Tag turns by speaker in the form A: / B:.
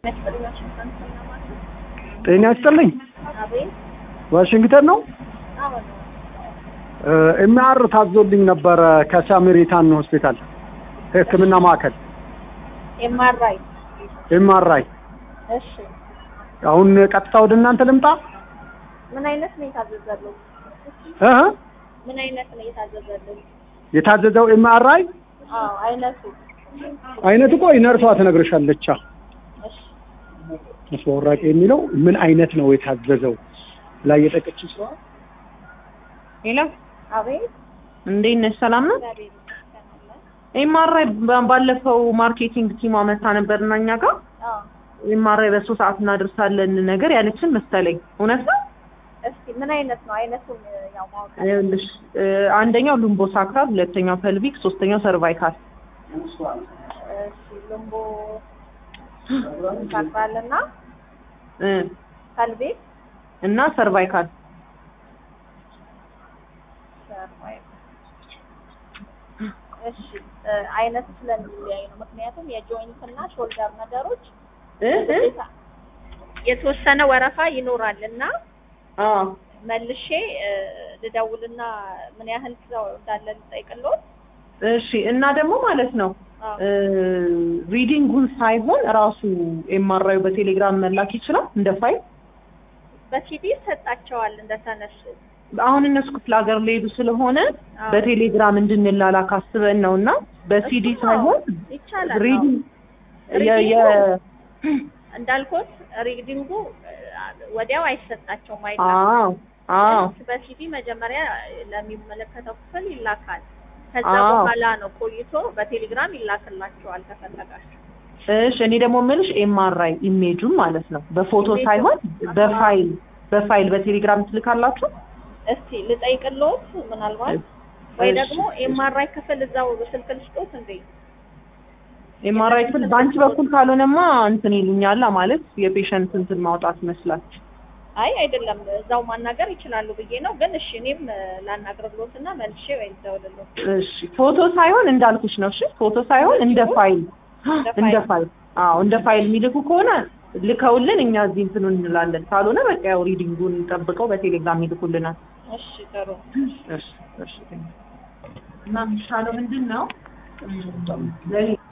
A: ጤና ይስጥልኝ።
B: አቤት
A: ዋሽንግተን ነው።
B: አሁን
A: ኤምአር ታዞልኝ ነበረ ከሳሜሪታን ሆስፒታል ሕክምና ማዕከል
B: ኤምአርአይ
A: ኤምአርአይ።
B: እሺ
A: አሁን ቀጥታ ወደ እናንተ ልምጣ?
B: ምን አይነት ነው የታዘዘልኝ?
A: እ
B: ምን አይነት ነው የታዘዘልኝ?
A: የታዘዘው ኤምአርአይ
B: አዎ አይነቱ
A: አይነት እኮ ነርሷ ትነግርሻለች።
B: እሺ
A: መስዋወራቂ የሚለው ምን አይነት ነው የታዘዘው ላይ የጠቀች ስራ
C: ሄሎ
B: አቤት
C: እንዴት ነሽ? ሰላም ነው?
B: እግዚአብሔር ይመስገን አለ።
C: ኤምአርአይ ባለፈው ማርኬቲንግ ቲሟ መታ ነበርና እኛ ጋር
B: አዎ
C: ኤምአርአይ በሶስት ሰዓት እናደርሳለን ነገር ያለችን መሰለኝ። እውነት ነው?
B: እስኪ ምን አይነት ነው አይነቱን ያው ማወቅ
C: ይኸውልሽ እ አንደኛው ሉምቦ ሳክራል፣ ሁለተኛው ፐልቪክ፣ ሶስተኛው ሰርቫይካል።
B: እሺ ልምቦ ሳክራልና
C: እ
B: ከልቤት
C: እና ሰርቫይካል
B: እሺ እ አይነት ስለሚለያይ ነው። ምክንያቱም የጆይንት እና ሾልደር ነገሮች
C: እ እ
B: የተወሰነ ወረፋ ይኖራል እና
C: አዎ
B: መልሼ እ ልደውልና ምን ያህል ሰው እንዳለ ልጠይቅልዎት።
C: እሺ እና ደግሞ ማለት ነው
B: አዎ
C: እ ሪዲንጉን ሳይሆን ራሱ ኤምአርአዩ በቴሌግራም መላክ ይችላል እንደ ፋይል።
B: በሲዲ ይሰጣቸዋል እንደተነሱ።
C: አሁን እነሱ ክፍለ ሀገር ሊሄዱ ስለሆነ
B: አዎ።
C: በቴሌግራም እንድንላላክ አስበን ነው እና በሲዲ
B: እሱ ነው።
C: ሳይሆን
B: ይቻላል።
C: ሪዲንግ
B: አዎ።
C: የ- የ-
B: እንዳልኩት ሪዲንጉ እ ወዲያው አይሰጣቸውም
C: አዎ
B: አይላክም።
C: አዎ
B: በሲዲ መጀመሪያ ለሚመለከተው ክፍል ይላካል። ከዛ
C: አዎ።
B: በኋላ ነው ቆይቶ በቴሌግራም ይላክላቸዋል ከፈለጋችሁ።
C: እሺ እኔ ደግሞ የምልሽ ኤምአርአይ ኢሜጁን ማለት ነው በፎቶ
B: ኢሜጁን?
C: ሳይሆን በፋይል በፋይል በቴሌግራም ትልካላችሁ?
B: እስቲ ልጠይቅልዎት ምናልባት ወይ ደግሞ ኤምአርአይ ክፍል እዛው ስልክ ልስጦት እንዴ?
C: ኤምአርአይ ክፍል በአንቺ በኩል ካልሆነማ እንትን ይሉኛላ ማለት የፔሸንት እንትን ማውጣት ይመስላል።
B: አይ አይደለም እዛው ማናገር ይችላሉ ብዬ ነው። ግን እሺ እኔም እ ላናግርልዎትና መልሼ ወይ እደውልልዎት።
C: እሺ ፎቶ ሳይሆን እንዳልኩሽ ነው። እሺ ፎቶ ሳይሆን እንደ ፋይል እንደ ፋይል አዎ እንደ ፋይል የሚልኩ ከሆነ ልከውልን እኛ እዚህ እንትኑ እንላለን። ካልሆነ በቃ ያው ሪዲንጉን ጠብቀው በቴሌግራም ይልኩልናል።
B: እሺ ጥሩ።
C: እሺ እሺ እና የሚሻለው ምንድን ነው? ለኔ